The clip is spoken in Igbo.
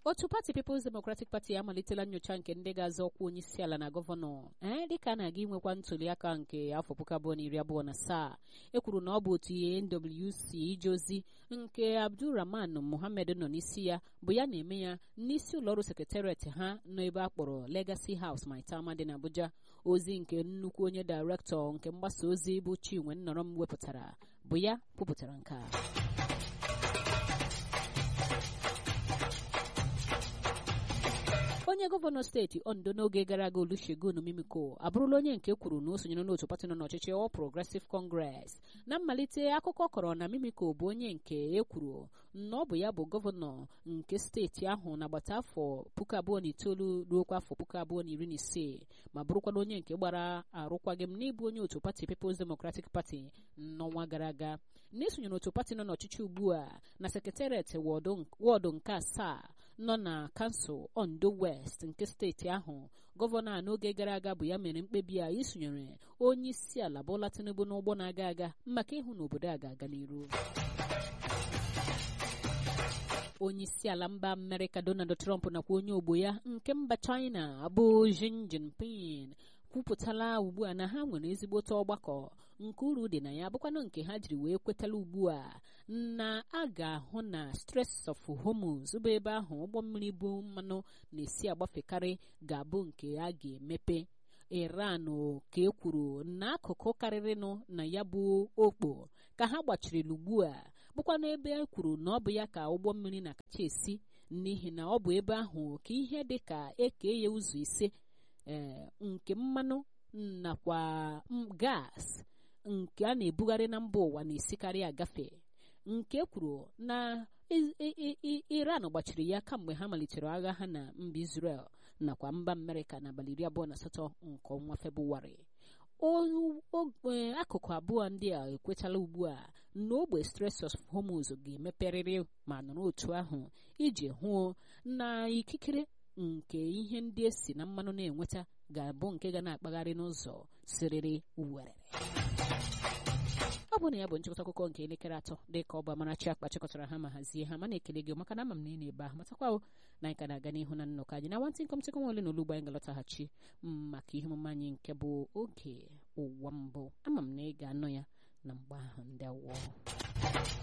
otu pati People's Democratic Party amalitela nyocha nke ndị ga-azọ ọkwa onye isi ala na gọvanọ ee dịka a na-aga inwekwa ntuli aka nke afọ puku abụọ na iri abụọ na asaa e kwuru na ọ bụ otu NWC ije ozi nke Abdulrahman Mohammed nọ n'isi ya bụ ya na-eme ya n'isi ụlọọrụ sekretariat ha nọ ebe a kpọrọ Legacy House Maitama dị n'Abuja ozi nke nnukwu onye dairektọ nke mgbasa ozi bụ Chinwe Nnọrọm wepụtara bụ ya kwupụtara nke a onye gọvanọ steeti ondo n'oge gara aga olusegun mimiko abụrụla onye nke kwuru na o sonyere n'otu pati nọ n'ọchịchị All Progressive Congress na mmalite akụkọ kọrọ na mimiko bụ onye nke ekwuru na ọ bụ ya bụ gọvanọ nke steeti ahụ n'agbata afọ puku abụọ na itoolu ruokwa afọ puku abụọ na iri na ise ma bụrụkwana onye nke gbara arụkwaghịm n'ịbụ onye otu pati People's Democratic Party n'ọnwa gara aga na-esonye n'otu pati nọ n'ọchịchị ugbu a na sekretariat wọdụ nke asaa nọ na kansụl ondo west nke steeti ahụ gọvanọ a n'oge gara aga bụ ya mere mkpebi a isonyere onye isi ala Bola Tinubu n'ụgbọ na-aga aga maka ịhụ na obodo a ga-aga n'iru onye isi ala mba amerịka donald trump nakwa onye ogbo ya nke mba china bụ Xi Jinping kwupụtala ugbu a na ha nwere ezigbote ọgbakọ nke uru dị na ya bụkwanụ nke ha jiri wee kwetala ugbu a na a ga-ahụ na Strait of Hormuz bụ ebe ahụ ụgbọ mmiri bụ mmanụ na-esi agbafekarị ga-abụ nke a ga-emepe Iran ka e kwuru n'akụkụ karịrịnụ na ya bụ okpo ka ha gbachirila ugbu a bụkwa n'ebe e kwuru na ọ bụ ya ka ụgbọ mmiri na-akacha esi n'ihi na ọ bụ ebe ahụ ka ihe dị ka eke ya ụzọ ise ee nke mmanụ nakwa gas nke a na-ebugharị na mba ụwa na-esikarị agafe nke kwuru na Iran gbachiri ya kamgbe ha malitere agha ha na mba Israel nakwa mba Amerịka n'abalị iri abụọ na asatọ nke ọnwa Febụwarị akụkụ abụọ ndị a ekwetala ugbu a na ogbe Strait of Hormuz ga-emeperịrị ma nọrọ otu ahụ iji hụ na ikikere nke ihe ndị esi na mmanụ na-enweta ga-abụ nke ga na-akpagharị n'ụzọ siriri werere ọ bụ na ya bụ nchịkọta akụkọ nke elekere atọ dị ka ọ bụ Amarachi akpa chịkọtara ha ma hazie ha mana ekele gị maka na ama m na ị na-ebe ahụ matakwa na anyị ka na-aga n'ihu na nnọkọ anyị na nwantị nkọm tịkọ nwere n'olugbo anyị ga-alọtaghachi maka ihe omume anyị nke bụ oge ụwa mbụ ama m na ị ga-anọ ya na mgbe ahụ ndị awọ